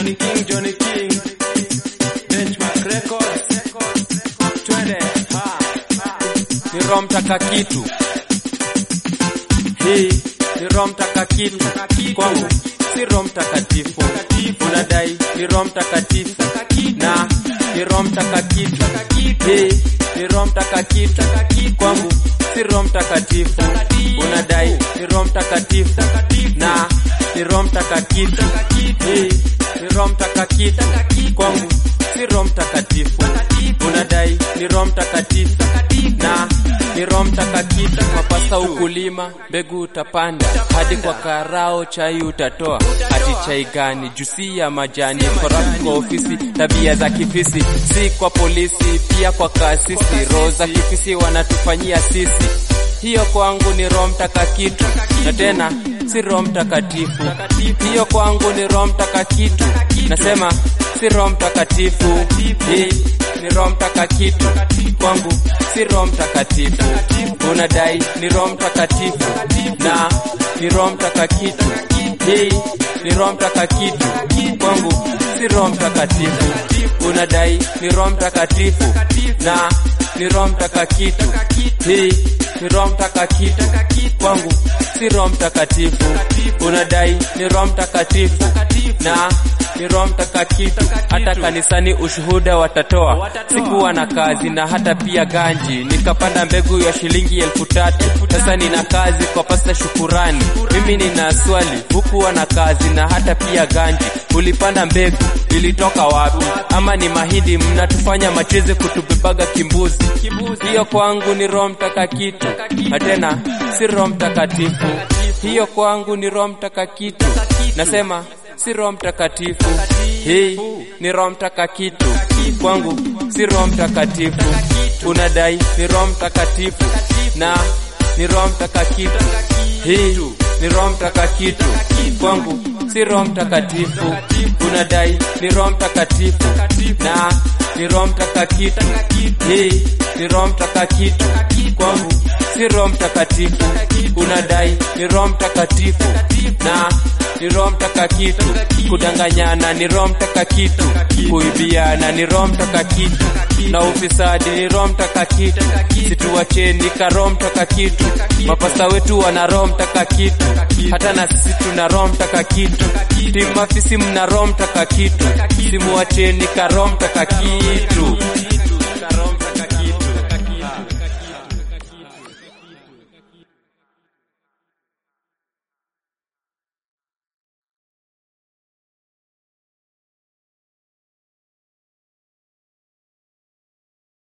Johnny King, Johnny King. Benchmark Records. Twende. Ha. ni Roho Mtakatifu. Hii ni Roho Mtakatifu kwangu, si Roho Mtakatifu. Unadai ni Roho Mtakatifu na ni Roho Mtakatifu. Hii ni Roho Mtakatifu kwangu, si Roho Mtakatifu. Unadai ni Roho Mtakatifu na ni Roho Mtakatifu. Hii ni Roho Mtakatifu kwangu, si Roho Mtakatifu. Unadai ni Roho Mtakatifu na ni Roho Mtakatifu. Mapasa ukulima, mbegu utapanda, hadi kwa karao chai utatoa. Hati chai gani? Jusi ya majani, corrupt kwa ofisi, tabia za kifisi, si kwa polisi, pia kwa kasisi. Roho za kifisi wanatufanyia sisi hiyo kwangu ni Roho Mtakatifu, na tena si Roho Mtakatifu. Hiyo kwangu ni Roho Mtakatifu, nasema si Roho Mtakatifu. Hii ni Roho Mtakatifu kwangu, si Roho Mtakatifu. Unadai ni Roho Mtakatifu na ni Roho Mtakatifu. Hii ni Roho Mtakatifu kwangu, si Roho Mtakatifu. Unadai ni Roho Mtakatifu na ni Roho Mtakatifu. Hii ni Roho Mtakatifu kwangu, si Roho Mtakatifu. Unadai ni Roho Mtakatifu na ni Roho Mtakatifu. Hata kanisani ushuhuda watatoa, sikuwa na kazi na hata pia ganji, nikapanda mbegu ya shilingi elfu tatu. Sasa nina kazi kwa pasta Shukurani. Mimi nina swali, hukuwa na kazi na hata pia ganji, ulipanda mbegu ilitoka wapi? Ama ni mahindi mnatufanya macheze kutubebaga kimbuzi? Hiyo kwangu ni Roho Mtakatifu, na tena si Roho Mtakatifu. Hiyo kwangu ni Roho Mtakatifu, nasema si Roho Mtakatifu. Hii ni Roho Mtakatifu kwangu, si Roho Mtakatifu. Unadai ni Roho Mtakatifu na ni Roho Mtakatifu. Hii ni Roho Mtakatifu kwangu, si Roho Mtakatifu. Unadai ni Roho Mtakatifu na ni Roho Mtakatifu. Hii ni Roho Mtakatifu kwangu, si Roho Mtakatifu. Unadai ni Roho Mtakatifu na ni Roho Mtakatifu. Kudanganyana ni Roho Mtakatifu. Kuibiana ni Roho Mtakatifu. Na ufisadi ni Roho Mtakatifu. Situwacheni ka Roho Mtakatifu. Mapasta wetu wana Roho Mtakatifu, hata na sisi tuna Roho Mtakatifu. Timafisi mna Roho Mtakatifu, simuwacheni ka Roho Mtakatifu.